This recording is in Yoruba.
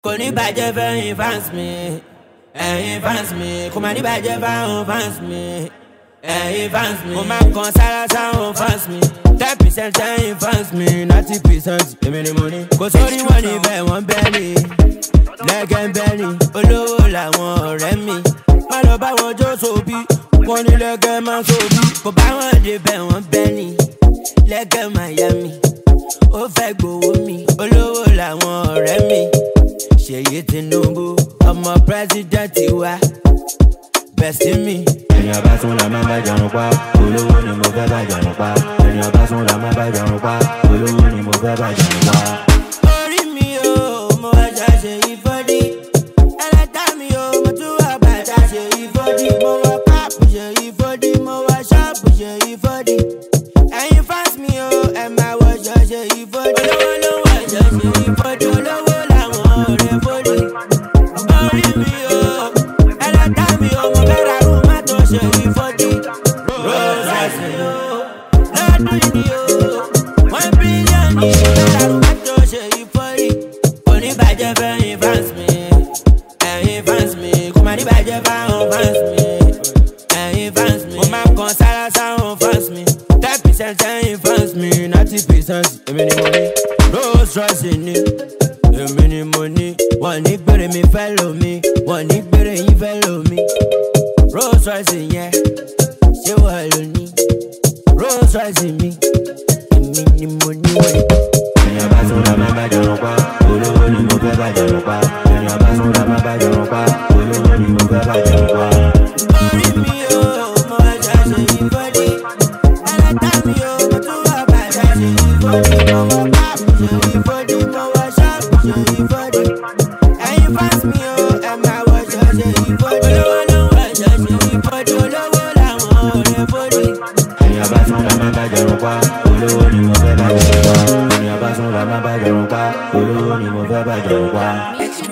kò ní bàjẹ́ fẹ́yìn fans mi ẹ̀yin fans mi kò má ní bàjẹ́ fáwọn fans mi ẹ̀yin fans mi mo máa kan sára sáwọn fans mi ten percent ẹ̀yin fans mi ninety percent èmi ni mo ní kò sórí wọn níbẹ̀ wọ́n bẹ́ẹ̀ ni lẹ́gẹ̀ bẹ́ẹ̀ ni olówó làwọn ọ̀rẹ́ mi má lọ bá wọn jó sóbí wọn ní lẹ́gẹ̀ máa sóbí kò bá wọn débẹ̀ wọ́n bẹ́ẹ̀ ni lẹ́gẹ̀ Miami ó fẹ́ gbowó mi olówó làwọn ọ̀rẹ́ mi ṣèyí tinubu ọmọ pírẹsidẹ́ǹtì wa bẹ̀sí mi. ènìyàn bá sún la máa bá jọrùn pa olówó ni mo fẹ́ bá jọrùn pa ènìyàn bá sún la máa bá jọrùn pa olówó ni mo fẹ́ bá jọrùn pa. orí mi o mo wá ṣàṣe ìfọ́dí ẹlẹ́dá mi o mo tún wá bàtà ṣe ìfọ́dí mo wá káàpù ṣe ìfọ́dí mo wá ṣọ́ọ̀bù ṣe ìfọ́dí ẹ̀yin fans mi o ẹ̀ máa wọṣọ ṣe ìfọ́dí olówó ló wọṣọ ṣe ìfọ́dí olówó làwọn ọ̀rẹ́ fọ́dí orí mi o ẹlẹ́dá mi o mo fẹ́ ra rúù má tó ṣe ìfọ́dí Rolls Royce mi o lọ́dún yìí o one billion ní ìlera rúù tó ṣe ìfọ́rí. kò ní bàjẹ́ fẹ́yìn fans mi ẹ̀yin fans mi kò má ní bàjẹ́ fáwọn fans mi ẹ̀yin fans mi. mo máa kan sára sáwọn fans mi ten percent ẹ̀yin fans mi ninety percent èmi ni mo ní. Rolls Royce ni èmi ni mo ní. wọ́n ní gbèrè mi fẹ́ lomi wọ́n ní gbèrè yín fẹ́ lomi. Rolls Royce yẹn ṣé wọ́n lò ní. Rolls Royce mi èmi ni mo ní wọ́n ní. ènìyàn bá sún la máa bá jọrùn pa olówó ni mo fẹ́ bá jọrùn pa ènìyàn bá sún la máa bá jọrùn pa olówó ni mo fẹ́ bá jọrùn pa. orí mi o mo wá ṣàṣe ìfọ́dí ẹlẹ́dá mi o mo tún wá bàtà ṣe ìfọ́dí mo wá káàpù ṣe ìfọ́dí mo wá ṣọ́ọ̀bù ṣe ìfọ́dí ẹ̀yin fans mi o ẹ̀ máa wọṣọ ṣe ìfọ́dí olówó ló ń wọṣọ ṣe ìfọ́dí olówó làwọn ọ̀rẹ́ fọ́dí. ènìyàn bá sún la máa bá jọrùn pa olówó ni mo fẹ́ bá jọrùn pa ènìyàn bá sún la máa bá jọrùn pa olówó ni mo fẹ́ bá jọrùn pa.